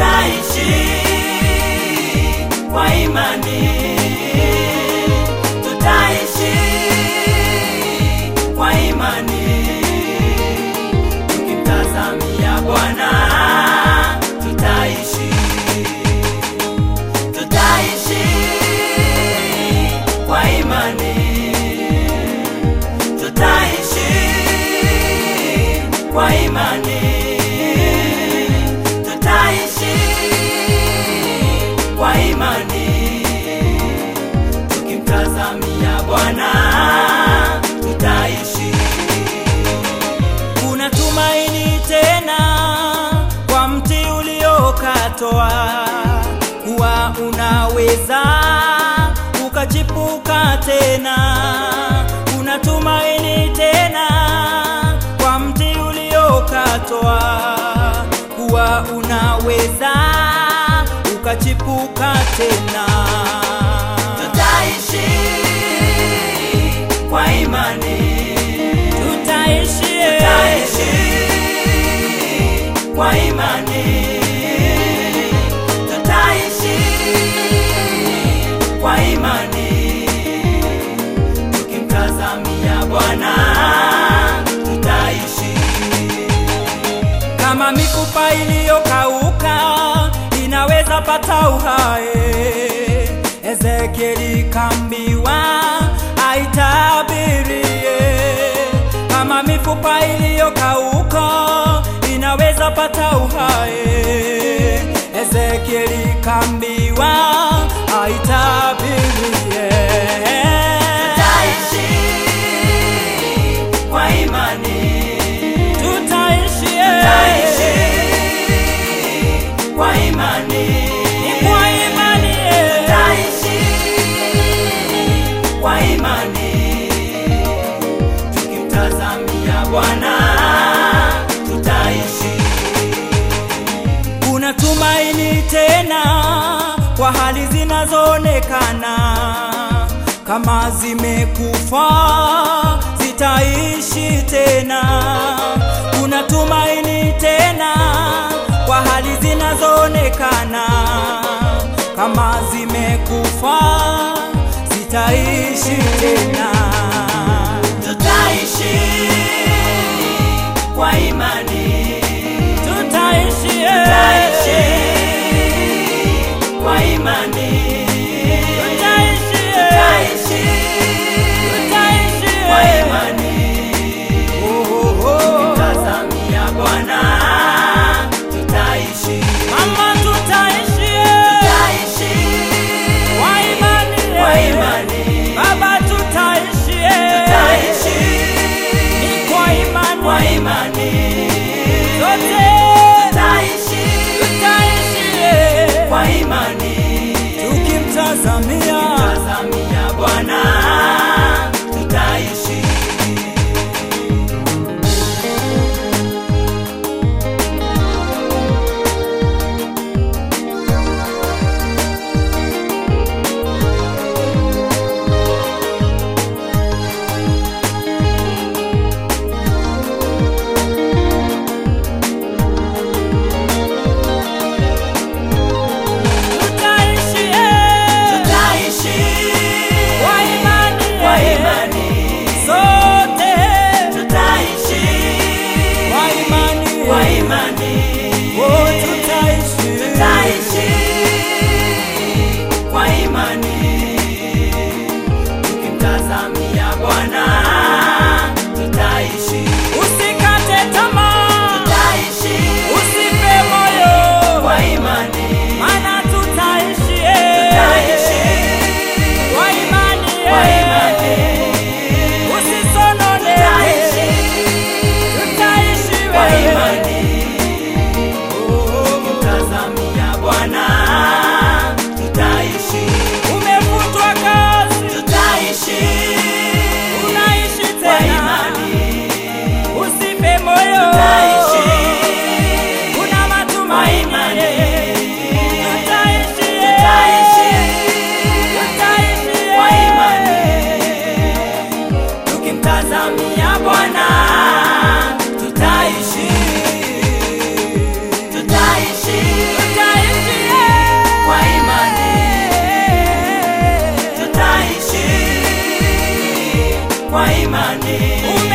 tutaishi kwa imani, tutaishi kwa imani, tukimtazamia Bwana tutaishi, tutaishi kwa imani, tutaishi kwa imani, tutaishi kwa imani, tukimtazamia Bwana tutaishi. Kuna tumaini tena kwa mti uliokatwa, kuwa unaweza ukachipuka tena. Kuna tumaini tena kwa mti uliokatwa, kuwa unaweza ukachipuka tena. Tutaishi kwa imani, tutaishi, tutaishi kwa imani, tutaishi kwa imani, tukimtazamia Bwana tutaishi kama mifupa iliyokauka inaweza pata uhai. Ezekieli kambiwa aitabirie, kama mifupa iliyokauka inaweza pata uhai. Ezekieli kambiwa aitabirie, tutaishi kwa imani tutaishi tutaishi kwa imani ni kwa imani tutaishi kwa imani tukimtazamia Bwana tutaishi kuna tumaini tena kwa hali zinazoonekana kama zimekufa zitaishi tena. Kuna tumaini tena kwa hali zinazoonekana kama zimekufa zitaishi tena. Tutaishi kwa imani, tutaishi, tutaishi kwa imani, tutaishi, tutaishi, tutaishi kwa imani, tukimtazamia Bwana tutaishi, mama, tutaishi, tutaishi kwa imani, kwa imani, baba, tutaishi, tutaishi ni kwa imani, kwa imani, sote tutaishi, tutaishi kwa imani, tukimtazamia, tukimtazamia Bwana tutaishi. imani